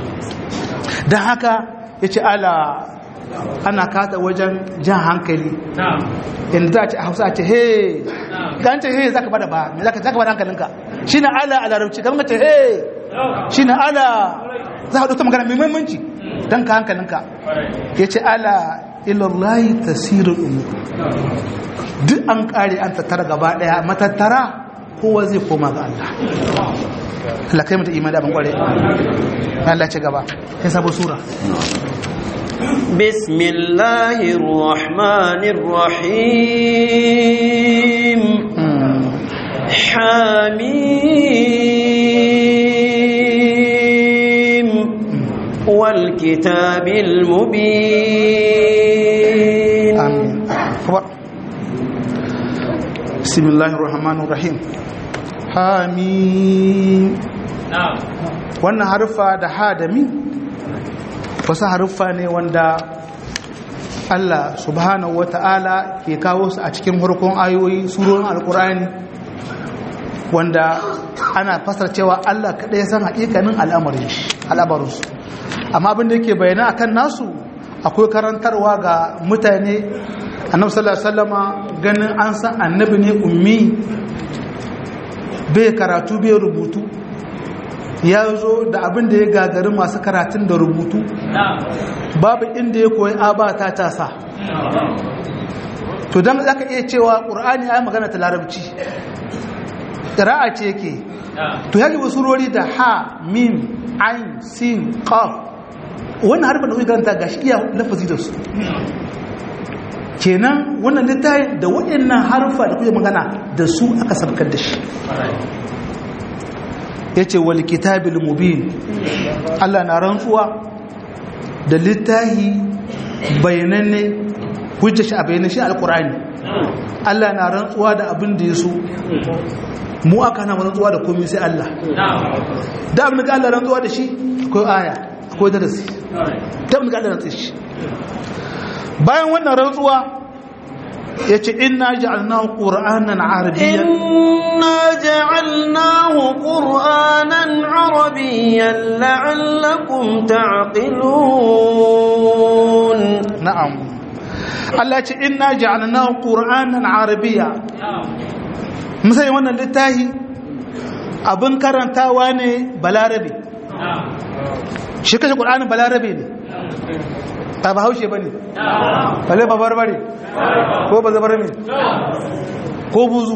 dan haka yace ala ana kata wajen jan hankali inda za a ce a hausa ce he kan ce he za ka bada ba me za ka bada hankalinka shi na ala a larabci kan ce he shi na ala za a ɗauta magana mai muhimmanci don ka hankalinka ya ce ala ilallahi tasirin umar duk an ƙare an tattara gaba ɗaya matattara kowa zai koma ga Allah Allah kai mata imani abin ƙware Allah ce gaba ya sabo sura بسم الله الرحمن الرحيم حميم والكتاب المبين آمين بسم الله الرحمن الرحيم حميم na'am wannan harfa da ha da mi wasu haruffa ne wanda Allah subhanahu wa ta'ala ke kawo su a cikin harkon ayoyi surorin alkur'ani wanda ana fasar cewa Allah kaɗai ya san haƙiƙanin al'amarinsu amma abin da yake bayyana akan nasu akwai karantarwa ga mutane annabi sallallahu alaihi wasallama ganin an san annabi ne ummi bai karatu bai rubutu ya zo da abin da ya gagari masu karatun da rubutu babu inda ya koyi abata ta sa to don za ka iya cewa ƙur'ani ya yi magana ta larabci ƙira'a ce yake to ya wasu surori da ha mim ain sin qaf wannan harfin da kuke karanta gashi iya lafazi da su kenan wannan littafin da waɗannan harfa da kuke magana da su aka sabkar da shi ya ce wal kitabil mubin Allah na rantsuwa da littahi bayananne hujja shi a bayanan shi alkur'ani Allah na rantsuwa da abin da ya so mu aka na rantsuwa da komai sai Allah da abin da Allah rantsuwa da shi akwai aya akwai darasi da abin da Allah rantsuwa shi bayan wannan rantsuwa ya ce ina ja'alnahu ƙura'anan arabiyyan inna ja'alnahu ƙura'anan arabiyyan la'allakum ta'qilun na'am Allah ce ina ja'alnahu ƙura'anan arabiyya musai wannan littahi abin karantawa ne balarabe shi kashe ƙura'anin balarabe ne ta ba haushe ba ne bale ba barbare ko ba zabar ne ko buzu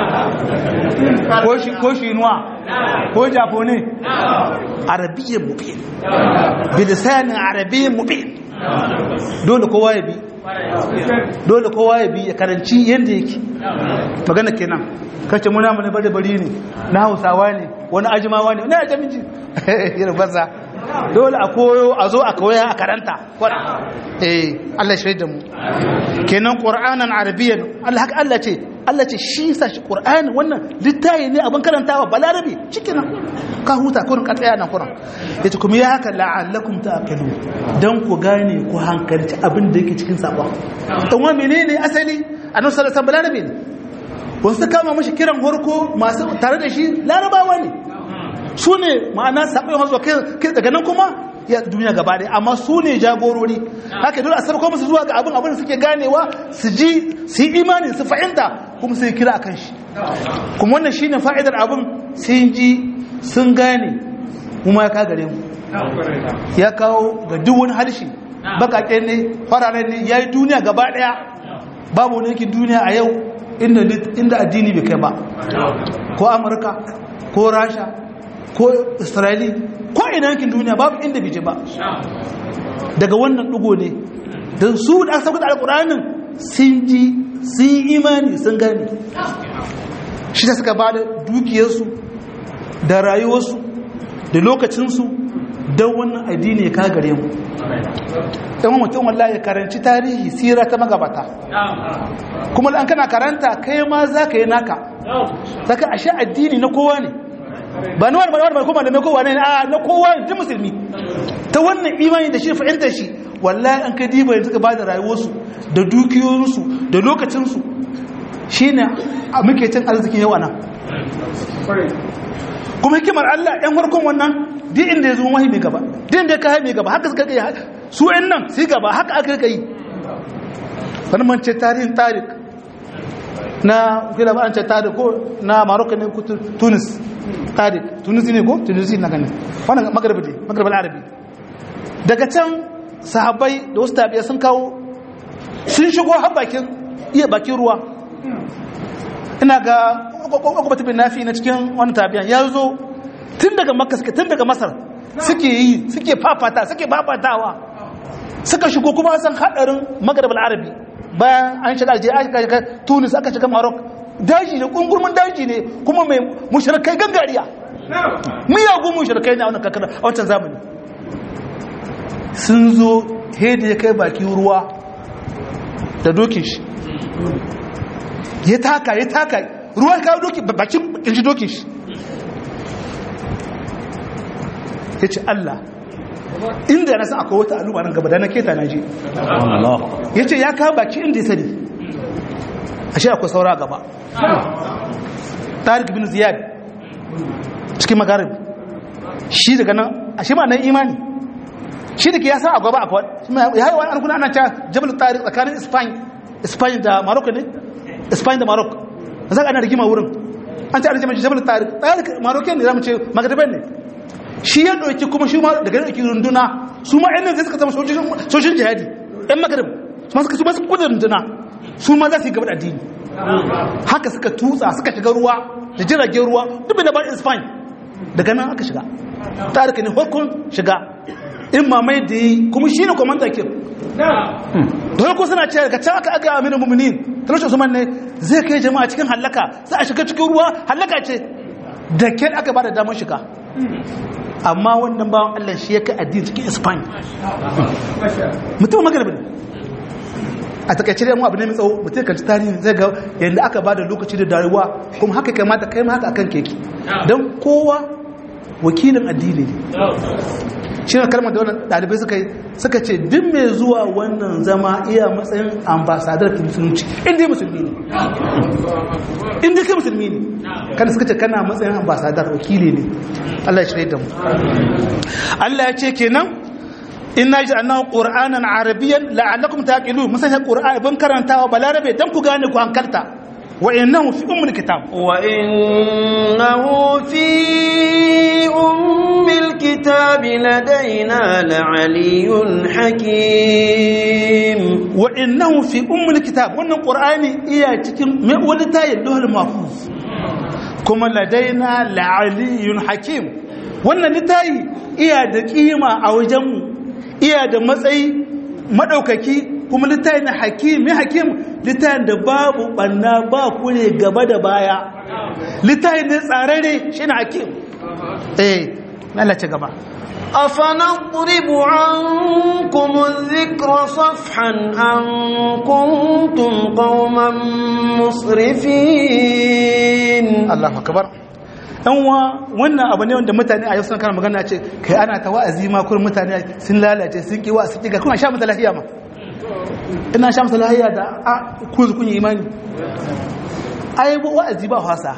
ko shinuwa ko japone arabiyyar mubin bilisanin arabiyyar mubin dole kowa ya bi dole kowa ya bi ya karanci yadda yake magana kenan kace muna mu ne bari bari ne na hausawa ne wani ajimawa ne wani ajamiji yana banza dole a koyo a zo a koya a karanta eh Allah shi da mu kenan qur'anan arabiyyan Allah haka Allah ce Allah ce shi sa shi qur'ani wannan littafi ne abin karantawa balarabi cikin ka huta kurin ka tsaya nan kurin yace kuma ya haka la'allakum ta'qilun dan ku gane ku hankalci abin da yake cikin sabon dan wa menene asali annabi sallallahu alaihi wasallam balarabi ne wasu kama mashi kiran horko masu tare da shi larabawa ne su ne ma'ana saɓin hazuwa kai daga nan kuma ya duniya gaba ɗaya amma su ne jagorori haka dole a sarko musu zuwa ga abin abin da suke ganewa su ji su yi imani su fahimta kuma su yi kira a kan shi kuma wannan shi ne fa'idar abin sun ji sun gane kuma ya kagare mu ya kawo ga duk wani harshe bakaƙe ne fararen ne ya yi duniya gaba ɗaya babu wani yankin duniya a yau inda addini bai kai ba ko amurka ko rasha ko israeli ko ina yankin duniya babu inda bije ba daga wannan dugo ne don su da aka sauka da alkuranin sun ji sun yi imani sun gani shi ta suka ba da dukiyarsu da rayuwarsu da lokacinsu don wannan addini ya kagare mu ɗan mutum wallahi ya karanci tarihi sira ta magabata kuma an kana karanta kai ma za ka yi naka saka ashe addini na kowa ne ba na wani wani mai kuma da na kowa ne a na kowa ne ta musulmi ta wannan imani da shi fahimtar shi wallahi an kai diba yanzu ka ba da rayuwarsu da dukiyoyinsu da lokacinsu shi ne a muke cin arzikin yawa nan kuma hikimar Allah ɗan farkon wannan duk inda ya zo wahi mai gaba duk inda ya kai mai gaba haka suka kai su ɗan nan sai gaba haka aka kai wani mance tarihin tarik na kila ba an ce tarik ko na maroko ne ko tunis tarik tunisi ne ko tunisi na ganin wannan magharibi ne magharibi arabi daga can sahabbai da wasu tabiya sun kawo sun shigo har bakin iya bakin ruwa ina ga kwakwata bin nafi na cikin wani tabiyan ya zo tun daga makka suke tun daga masar suke yi suke fafata suke fafatawa suka shigo kuma san hadarin maghrib arabi bayan an shiga alje aka shiga tunis aka shiga marok daji ne kungurmin daji ne kuma mai mushrikai gangariya miyagun mushrikai ne a wannan kakar a wancan zamani sun zo hedi ya kai baki ruwa da dokin shi ya taka ya taka ruwa ya kawo doki bakin kirji dokin shi ya ce Allah inda na san akwai wata al'umma nan gaba da na keta na je ya ce ya kawo baki inda ya sani ashe akwai saura gaba tariq bin ziyad cikin magarib shi daga nan ashe ma nan imani shi da ke ya san a gaba akwai ya yi wani arkuna ana ta jabal tariq tsakanin spain spain da morocco ne spain da morocco za ka ana rigima wurin an ce ana jama'a jabal tariq tariq morocco ne za mu ce magariban ne shi ya ɗauki kuma shi ma daga ɗauki runduna su ma yan zai suka zama sojin jihadi yan magarib su ma suka su ma suka kudin runduna su ma za su yi gaba da addini haka suka tutsa suka shiga ruwa da jiragen ruwa duk da ban spain daga nan aka shiga tarihi ne hukun shiga in mamai da yi kuma shi ne kwamanta ke da farko suna ce daga can aka aga aminu muminin talashin usman ne zai kai jama'a cikin hallaka za a shiga cikin ruwa hallaka ce da kyan aka ba da damar shiga amma wannan bawan allah shi ya kai addini cikin spain mutum magaribin a takaice da abu ne mai tsawo mutum kan ci tarihi zai ga yadda aka ba da lokaci da darewa kuma haka kai mata kai ma haka akan keke don kowa wakilin addini ne shi ne kalmar da wannan ɗalibai suka yi suka ce duk mai zuwa wannan zama iya matsayin ambasadar ta musulunci inda ya musulmi ne inda kai musulmi ne kada suka ce kana matsayin ambasadar wakili ne Allah ya shirya da mu Allah ya ce kenan inna ji annahu qur'anan arabiyyan la'allakum taqilun mun sanya qur'ani ban karantawa balarabe dan ku gane ku hankalta wa innahu fi ummul kitab wa innahu fi ummil kitab ladaina la'aliyyun hakim wa innahu fi ummul kitab wannan qur'ani iya cikin me wani tayin lohul mahfuz kuma ladaina la'aliyyun hakim wannan litayi iya da kima a wajenmu iya da matsayi maɗaukaki kuma littayin na hakim mai hakim littayin da babu ɓanna ba kure gaba da baya littayin ne tsararre shi na hakim eh lalace gaba أفنضرب عنكم الذكر صفحا أن كنتم قوما مسرفين الله أكبر yanwa wannan abu ne wanda mutane a yau suna kana magana ce kai ana ta wa'azi ma kurin mutane sun lalace sun ki wa'azi kiga kuma sha mata lahiya ma ina sha mata lahiya da a ku kun yi imani ai wa'azi ba fasa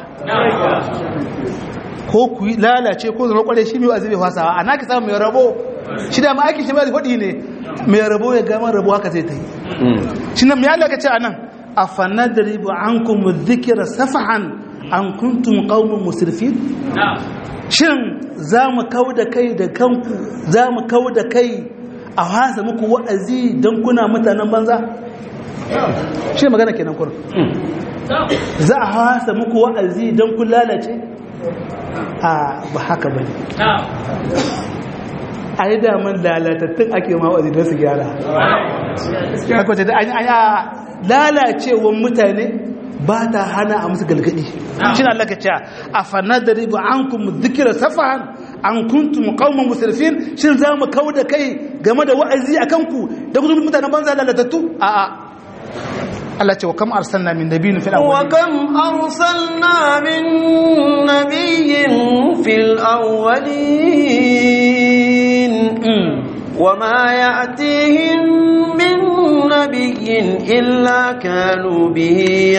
ko ku lalace ko zama kware shi mai wa'azi bai fasa a naki samu mai rabo shi da ma aikin shi mai hudi ne mai rabo ya gama rabo haka zai ta yi shi nan mai alaka ce a nan a fanadaribu an kuma zikira safahan an kuntum qaumun musrifin shin za mu kau da kai da kanku za mu kau da kai a hasa muku wa'azi don kuna mutanen banza shi magana kenan kurin za a hasa muku wa'azi don kun lalace a ba haka ba ne a yi daman lalatattun ake ma wa'azi don su gyara akwai da an yi lalacewan mutane ba ta hana a musu galgadi shi na laka cewa a fanadari ba an kuma zikira safahan an kuntum qauman musrifin shin za mu kawo da kai game da wa'azi a kanku da gudun mutanen banza lalatattu a a Allah ce wa kam arsalna min nabiyyin fil awwalin wa kam arsalna min nabiyyin fil awwalin وما يأتيهم من نبي إلا كانوا به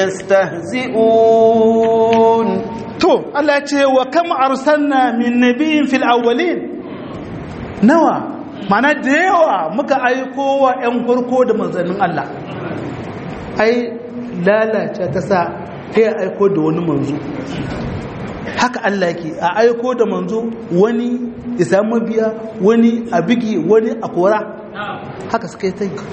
يستهزئون تو الله يقول وكم أرسلنا من نبي في الأولين نوى mana da yawa muka aiko wa 'yan farko da manzannin Allah ai lalace ta sa ta aiko da wani manzo haka Allah yake a aiko da manzo wani ya samu biya wani a bigi wani a kora haka suka yi ta yi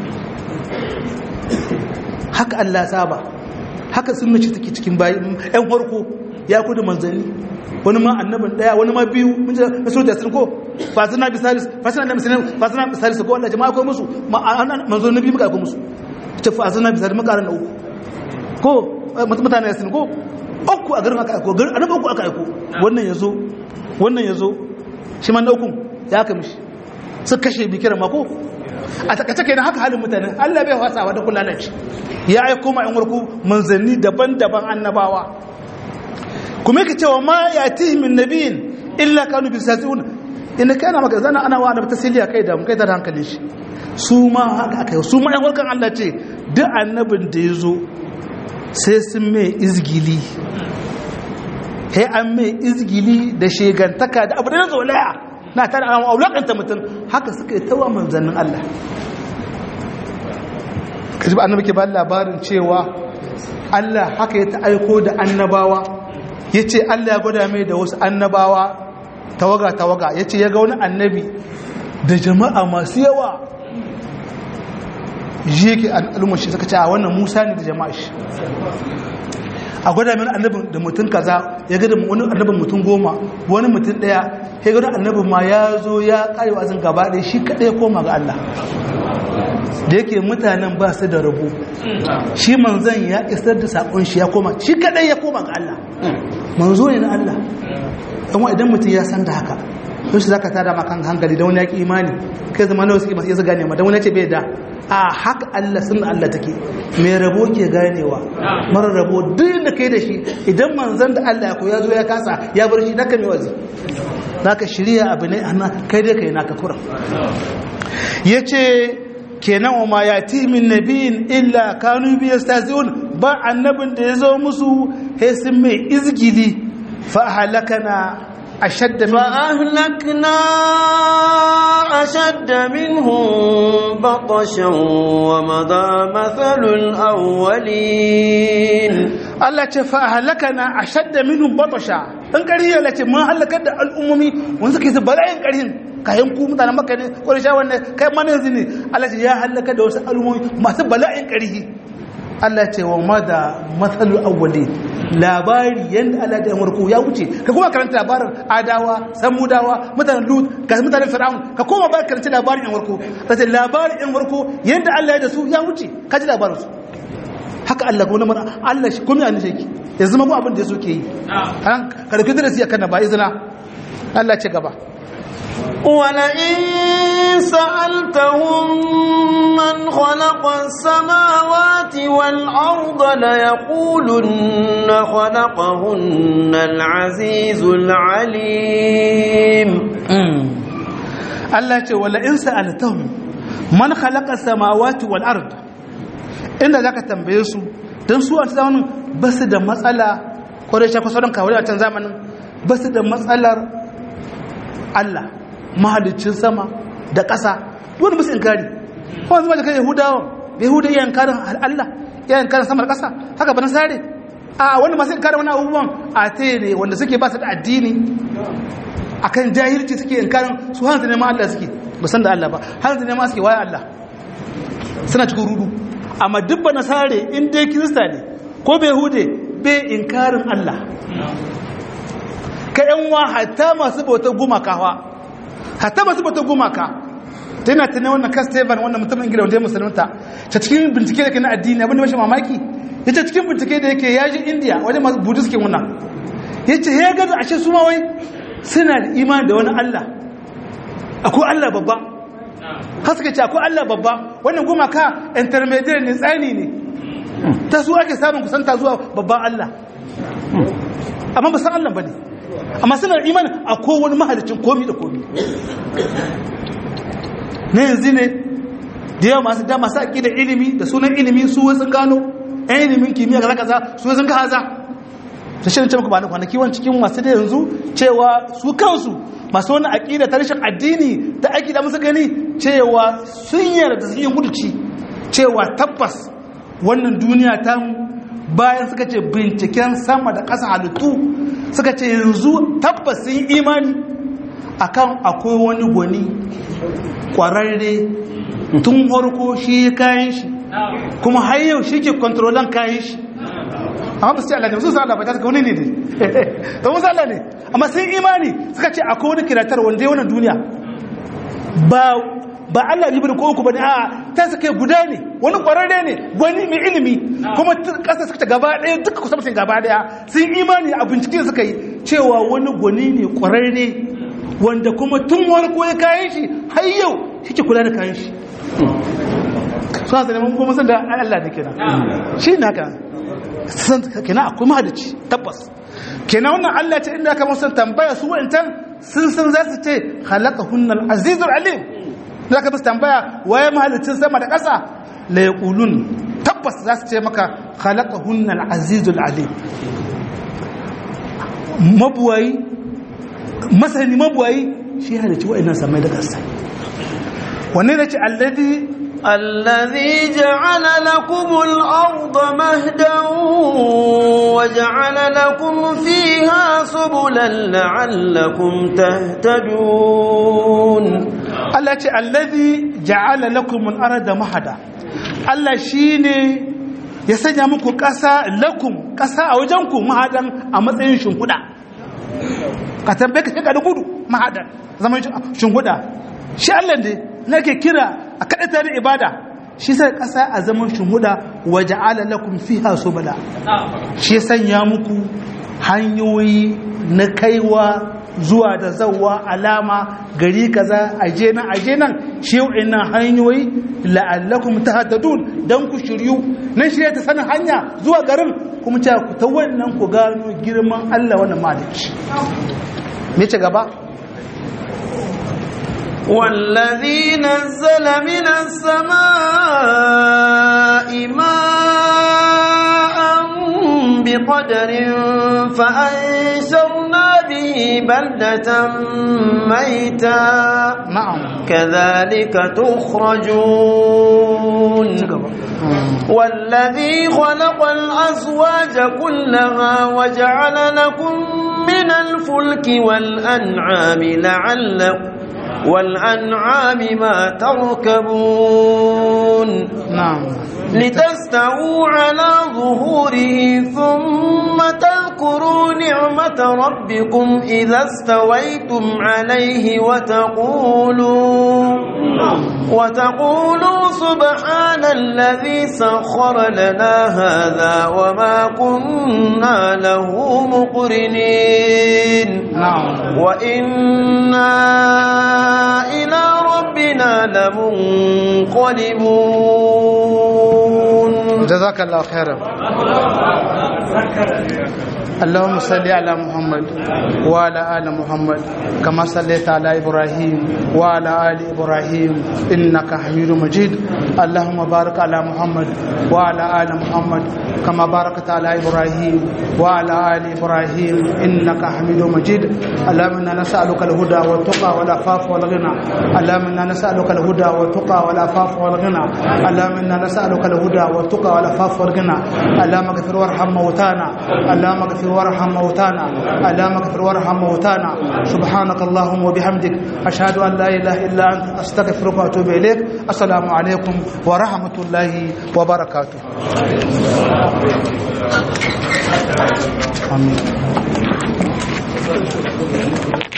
haka Allah saba haka sun mace take cikin bayan yan farko ya kudu manzanni wani ma annabin daya wani ma biyu mun ji na sura sun ko fasina bisalis fasina da misalin fasina bisalis ko Allah jama'a ko musu manzo nabi muka ko musu ce fasina bisalis muka ran uku ko mutane sun ko uku a garin aka aiko garin annabi uku aka aiko wannan yazo wannan yazo shi man ukun ya aka mishi su kashe bi kiran mako a takace kenan haka halin mutane Allah bai wasawa da kullalaci ya aiko ma yan warku manzanni daban-daban annabawa kuma yake cewa ma yatihi min nabiyin illa kanu bisasiun inda kai ana maka zana ana wa annabi tasiliya kai da mun kai ta da hankalin shi su ma haka aka yi su ma yan warkan Allah ce duk annabin da ya zo sai sun mai izgili sai an mai izgili da shegantaka da abu da na zolaya na tare a aulakanta mutum haka suka yi tawa manzannin Allah kaji ba annabi ke ba labarin cewa Allah haka ya ta aiko da annabawa ya ce Allah ya gwada mai da wasu annabawa tawaga-tawaga ya ce ya ga wani annabi da jama'a masu yawa ji yake al'ummar shi suka ce a wannan musa ne da jama'a shi a gwada mai annabin da mutum kaza ya ga da wani annabin mutum goma wani mutum daya ya ga wani annabin ma ya zo ya karewa azin gaba ɗaya shi kaɗai ya koma ga Allah da yake mutanen ba su da rabo shi manzan ya isar da saƙon shi ya koma shi kaɗai ya koma ga Allah manzo ne na Allah amma idan mutum ya san da haka don shi za ka tada makan hankali da wani ya ƙi imani kai zama na wasu ƙi masu iya gane ma da wani ya ce bai da a haka Allah sun Allah take mai rabo ke ganewa mara rabo duk da kai da shi idan manzan da Allah ya koya zo ya kasa ya bar shi naka mai wazi naka shirya abu ne ana kai dai kai naka kuran yace kenan wa ma yati min nabiyin illa kanu bi yastazun ba annabin da ya zo musu sai sun mai izgili fa halakana ashadda min فأهلكنا أشد منهم بطشا ومضى مثل الأولين Allah ce fa halakana ashadda minhum batasha dan kariya la ce mun halakar da al'ummomi wanda suke su bala'in karin kayan ku mutanen makka ne ko sha wannan kai ma yanzu ne Allah ce ya halaka da wasu al'ummomi masu bala'in karihi Allah ce wa mada matsalu awwali labari yanda Allah da yamurku ya wuce ka kuma karanta labarin adawa samudawa mutanen lut ga mutanen fir'aun ka koma ba karanta labarin yamurku ta ce labarin yamurku yanda Allah ya da su ya wuce ka ji labarin su haka Allah ko namar Allah shi kuma yana shi ya zama mu abin da yaso ke yi an karfi da siya kana ba izina Allah ce gaba ولئن سألتهم من خلق السماوات والأرض ليقولن خلقهن العزيز العليم Allah ce wala in sa'altahum man khalaqa samawati wal ard inda zaka tambaye su dan su a zamanin basu da matsala ko da shafa sauran kawai a can zamanin basu da matsalar Allah mahalicin sama da ƙasa wani musu inkari kuma zama da kai yahudawa yahuda iya inkarin Allah iya inkarin sama da ƙasa haka bana sare a wani masu inkarin wani abubuwan a te ne wanda suke ba su da addini akan jahilci suke inkarin su hanzu neman Allah suke ba san da Allah ba hanzu neman suke waye Allah suna cikin rudu amma duk ba nasare in dai kirista ne ko bai hude bai inkarin Allah ka yan wa hatta masu bautar gumaka wa hatta masu bautar gumaka ta yana tunai wannan kastevan wannan mutumin gida wanda ya musulunta ta cikin bincike da ke na addini abinda mashi mamaki ya ce cikin bincike da yake ya ji indiya wajen masu buddhist ke wannan ya ce ya gada ashe su ma wai suna da imani da wani allah akwai allah babba har suka ce akwai allah babba wannan gumaka intermediate ne tsani ne ta su ake samun kusanta zuwa babban allah amma ba san allah ba ne amma suna da imani a kowane mahalicin komi da komi na yanzu ne da yawa masu da masu aƙi da ilimi da sunan ilimi su wasu gano ɗan ilimin kimiyya kaza kaza su wasu ga haza ta shirin ce muku ba na kwanaki wani cikin masu da yanzu cewa su kansu masu wani aƙida ta rashin addini ta aƙi da musu gani cewa sun yarda sun yi guduci cewa tabbas wannan duniya ta bayan suka ce binciken sama da ƙasa halittu suka ce yanzu tabbas sun yi imani akan akwai wani gwani ƙwararre tun harko shi kayan shi kuma har yau shi ke kontrolan kayan shi amma ba su ce Allah ne su sa Allah ba ta suka wani ne ne ta musu Allah ne amma sun imani suka ce akwai wani kiratar wanda ya wani duniya ba ba Allah ne bane ko uku bane a ta suka guda ne wani kwararre ne gwani mai ilimi kuma kasa suka gaba daya duka kusa mutum gaba daya sun imani a bincike suka yi cewa wani gwani ne kwararre wanda kuma tun wani ko ya kayan shi har yau shi ke kula da kayan shi suna sa neman kuma san da Allah ne kenan shi ne haka san kenan akwai mahadaci tabbas kenan wannan Allah ce inda aka musan tambaya su wa'antan sun san za su ce halaka hunnal azizul alim za ka bisa tambaya waye mahalicin sama da ƙasa la yaqulun tabbas za su ce maka halaka hunnal azizul alim mabuwayi masani mabuwayi shi halicci wa'annan samai da ƙasa wanne ne ce alladhi الذي جعل لكم الأرض مهدا وجعل لكم فيها سبلا لعلكم تهتدون Allah ce allazi ja'ala lakum al-arda mahada Allah shine ya sanya muku ƙasa lakum ƙasa a wajen ku mahadan a matsayin shimfiɗa ka tambaye ka shiga da gudu mahadan zaman shimfiɗa shi Allah ne nake kira a kaɗata da ibada shi sai ƙasa a zaman shimfiɗa wa ja'ala lakum fiha subula shi ya sanya muku hanyoyi na kaiwa zuwa da zawwa alama gari kaza aje nan aje nan shi ina hanyoyi la'allakum tahtadun dan ku shiryu nan shirye ta sanin hanya zuwa garin kuma ce ku ta wannan ku gano girman Allah wannan maliki me ce gaba والذي نزل من السماء ماء بقدر فأنشرنا به بلدة ميتا na'am كذلك تخرجون والذي خلق الأزواج كلها وجعل لكم من الفلك والأنعام لعلكم والأنعام ما تركبون na'am لتستووا على ظهوره ثم تذكروا نعمة ربكم إذا استويتم عليه وتقولوا وتقولوا سبحان الذي سخر لنا هذا وما كنا له مقرنين na'am وإنا إلى ربنا لمنقلبون جزاك الله خيرا اللهم صل على محمد وعلى آل محمد كما صليت على إبراهيم وعلى آل إبراهيم إنك حميد مجيد اللهم بارك على محمد وعلى آل محمد كما باركت على إبراهيم وعلى آل إبراهيم إنك حميد مجيد اللهم إنا نسألك الهدى والتقى والعفاف والغنى اللهم إنا نسألك الهدى والتقى والعفاف والغنى اللهم إنا نسألك الهدى والتقى والعفاف والغنى اللهم اغفر وارحم موتانا اللهم اغفر وارحم موتانا اللهم اغفر وارحم موتانا سبحانك اللهم وبحمدك أشهد أن لا إله إلا أنت أستغفرك وأتوب إليك السلام عليكم ورحمة الله وبركاته آمين